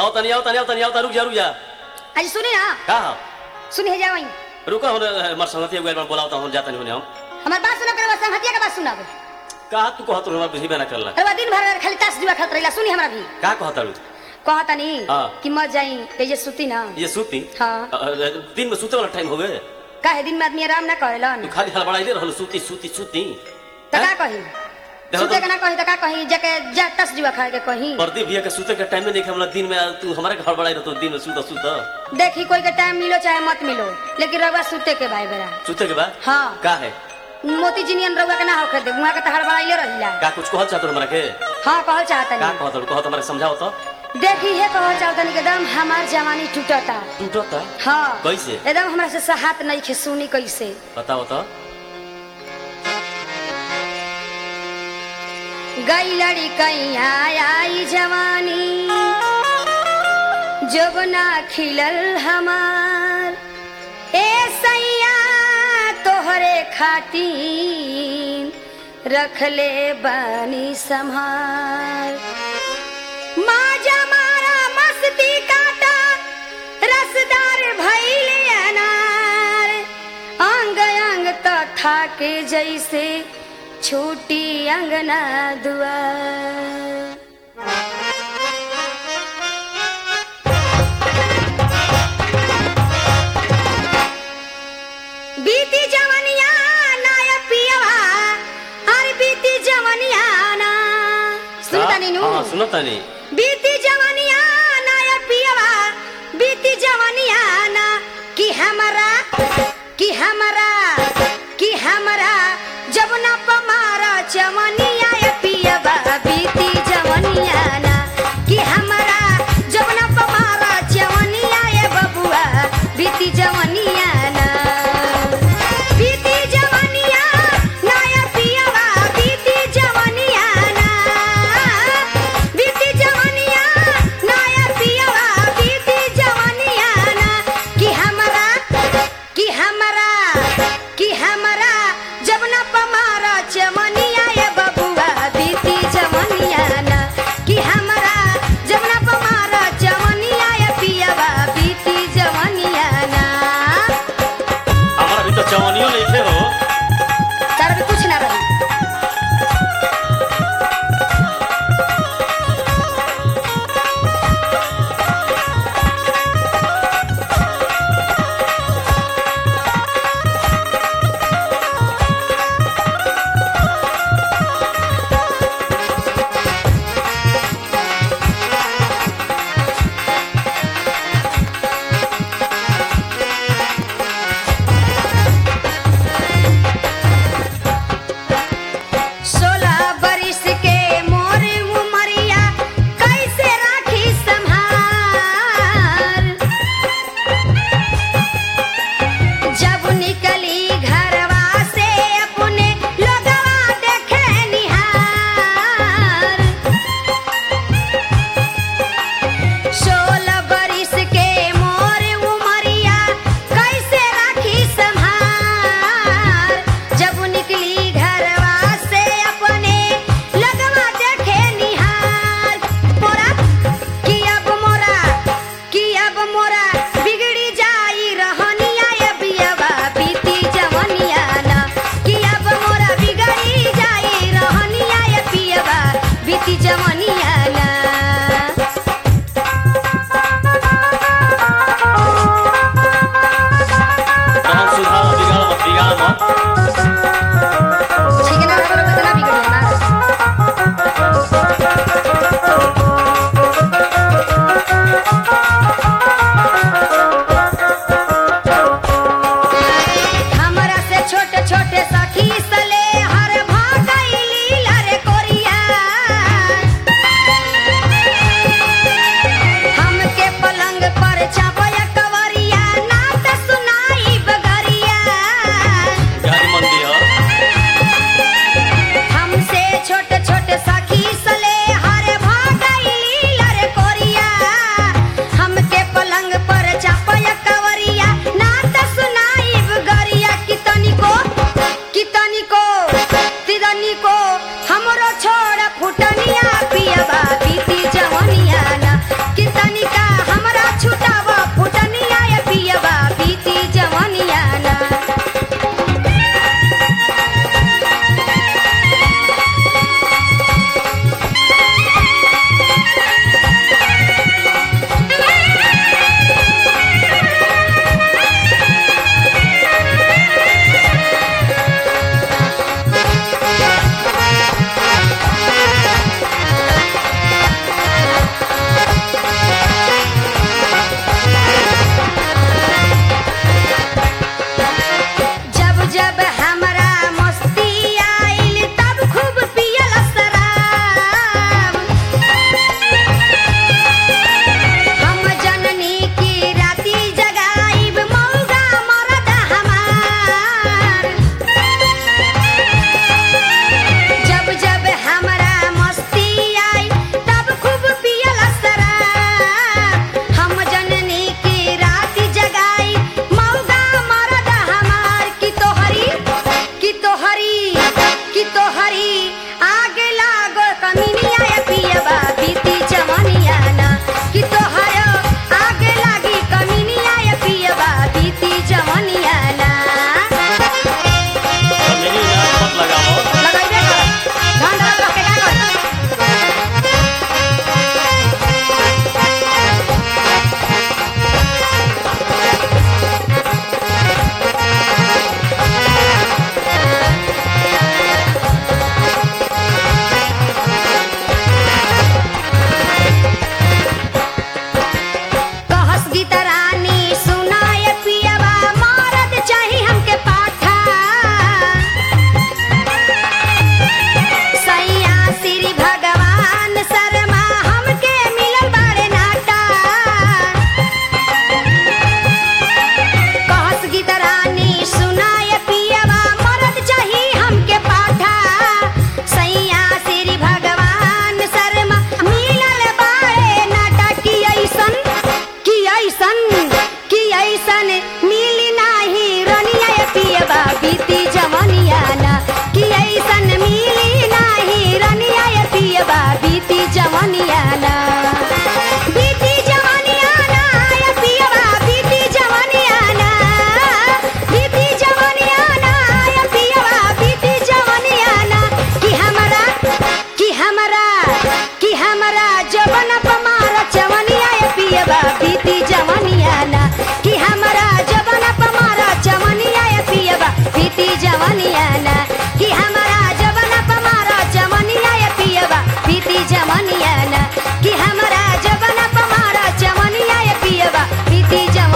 आओ तनी आओ तनी आओ तनी आओ तनी रुक जा रुक जा आज सुनी ना का हो सुनी है जावई रुको हम मर संगति एक बार बोलाओ तो हम जाते नहीं हम हमार बात सुनो करे बस हटिया के बात सुनाबो का तू कहत रहो बुझी ना करला अरे बा दिन भर खाली तास जुआ खेलत रहिला सुनी हमरा भी का कहत रहो कहता नी हाँ। कि मत जाई ते जे सुती ना ये सूती हाँ। अ, अ, दिन में सूते वाला टाइम हो गए काहे दिन में आदमी आराम ना करेलन तू खाली हड़बड़ाइले रहल सूती सूती सूती त का हैं? कही देखो सुते तो- के ना कही त का कही जाके जा तास जुआ खा के कही प्रदीप भैया के सूते के टाइम में नहीं हमरा दिन में आ, तू हमारे के हड़बड़ाई रहतो दिन में सूता सूता देखी कोई के टाइम मिलो चाहे मत मिलो लेकिन रउआ सुते के भाई बेरा सूते के बाद हाँ का है मोती जिनियन रउआ के ना होखे दे उहाँ के त हड़बड़ाइले रहिला का कुछ कहल चाहत हमरा के हाँ कहल चाहता का नी कहत रहो कहत हमरा समझाओ तो देखी हे कहल चाहता नी एकदम हमार जवानी टूटता टूटता हाँ कैसे? एकदम हमरा से सहात नहीं खे सुनी कैसे बताओ तो गई लड़ी कैया आई जवानी जब ना खिलल हमार ए सैया तोहरे खातिर रखले बानी संभार माजा मारा मस्ती काटा रसदार भैले अनार अंग अंग तो थाके जैसे छोटी अंगना दुआर बीती जवनिया नाया पियवा अरे बीती जवनिया ना सुनता नीनू हाँ सुनता नहीं बीती जवनिया नाया पियवा बीती जवनिया ना कि हमरा कि हमरा कि हमरा जब ना पमारा जवनिया या पियवा बीती जवनिया ना कि हमरा जब ना पमारा जवनिया या बबुआ बीती जवनिया ना बीती जवनिया नाया पियवा बीती जवनिया ना बीती जवनिया नाया पियवा बीती जवनिया ना कि हमरा कि हमरा कि हमरा जब न पमारा चमनिया ये बबुआ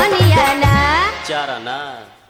धनिया ना चार आना